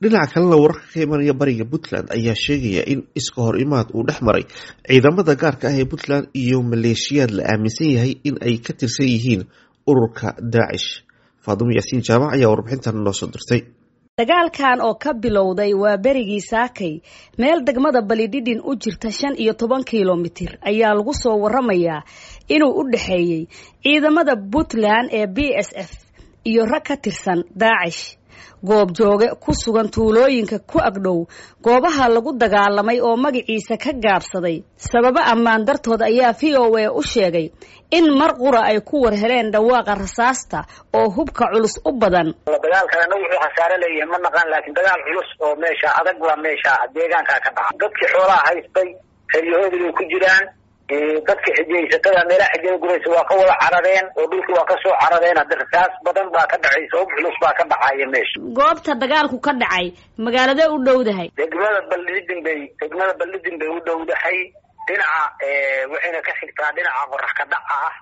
dhinaca kalena wararka ka imanaya bariga puntland ayaa sheegaya in iska hor imaad uu dhex maray ciidamada gaarka ah ee puntland iyo maleeshiyaad la aaminsan yahay in ay ka tirsan yihiin ururka daacish faadumo yaasiin jaamac ayaa warbixintan noo soo dirtay dagaalkan oo ka bilowday waa berigii saakay meel degmada balidhidhin u jirta shan iyo toban kilomitir ayaa lagu soo waramayaa inuu u dhexeeyey ciidamada puntland ee b s f iyo rag ka tirsan daacish goob jooge ku sugan tuulooyinka ku agdhow goobaha lagu dagaalamay oo magaciisa ka gaabsaday sababo ammaan dartood ayaa v o a u sheegay in mar qura ay ku war heleen dhawaaqa rasaasta oo hubka culus u badan dagaalkana wuxuu khasaare leeyahay ma naqaan laakiin dagaal culus oo meesha adag waa meesha deegaanka ka dhaca dadkii xoolaha haystay xeryahoodii bay ku jiraan dadka xijaysatada meelaha xijada guraysa waa ka wada carareen oo dhulkii waa kasoo carareen hadda rasaas badan baa ka dhacaysa hub culus baa ka dhacaya meesha goobta dagaalku ka dhacay magaaladee u dhowdahay degmada baldhidin bay degmada baldhidin bay u dhowdahay dhinaca waxayna ka xigtaa dhinaca qorax ka dhaca ah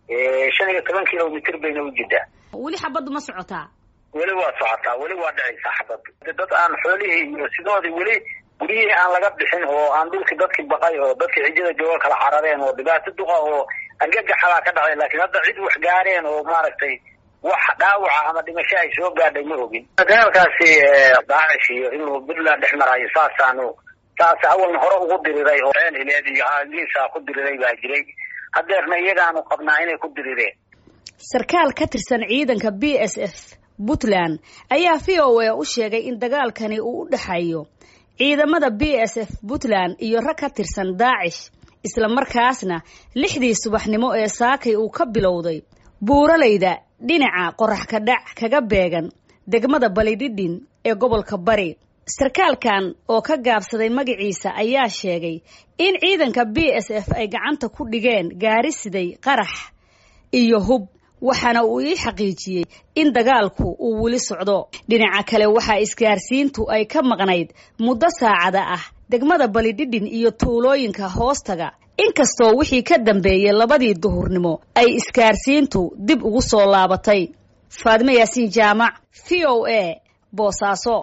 shan iyo toban kilomitr bayna u jirtaa weli xabaddu ma socotaa weli waa socotaa weli waa dhacaysaa xabaddu dad aan xoolihii iyo sidoodii weli guryihii aan laga bixin oo aan dhulkii dadkii baqay oo dadkii xijada jooga kala carareen oo dhibaato duqa oo argagaxabaa ka dhacay laakiin hadda cid wax gaareen oo maaragtay wax dhaawaca ama dhimasho ay soo gaadhay ma ogin dagaalkaasi daacish iyo inuu puntland dhex marayo saasaanu saas awalna hore ugu diriray oo hileed iyo ingiliisa ku diriray baa jiray hadeerna iyagaanu qabnaa inay ku dirireen sarkaal ka tirsan ciidanka b s f puntland ayaa v o a u sheegay in dagaalkani uu u dhexeeyo ciidamada b s f puntland iyo rag ka tirsan daacish isla markaasna lixdii subaxnimo ee saakay uu ka bilowday buuralayda dhinaca qorax ka dhac kaga beegan degmada balidhidhin ee gobolka bari sarkaalkan oo ka gaabsaday magaciisa ayaa sheegay in ciidanka b s f ay gacanta ku dhigeen gaari siday qarax iyo hub waxaana uu ii xaqiijiyey in dagaalku uu weli socdo dhinaca kale waxaa isgaarsiintu ay ka maqnayd muddo saacada ah degmada balidhidhin iyo tuulooyinka hoostaga inkastoo wixii ka dambeeyey labadii duhurnimo ay isgaarsiintu dib ugu soo laabatay faadmo yaasiin jaamac v o a boosaaso